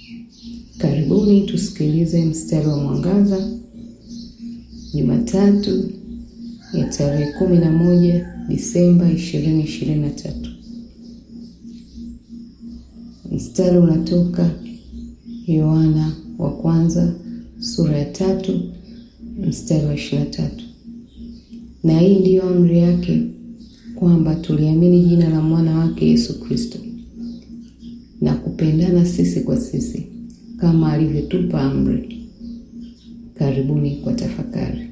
Karibuni tusikilize mstari wa mwangaza Jumatatu ya tarehe kumi na moja Disemba ishirini ishirini na tatu. Mstari unatoka Yohana wa kwanza sura ya tatu mstari wa ishirini na tatu. Na hii ndiyo amri yake kwamba tuliamini jina la mwana wake Yesu Kristo na kupendana sisi kwa sisi kama alivyotupa amri. Karibuni kwa tafakari.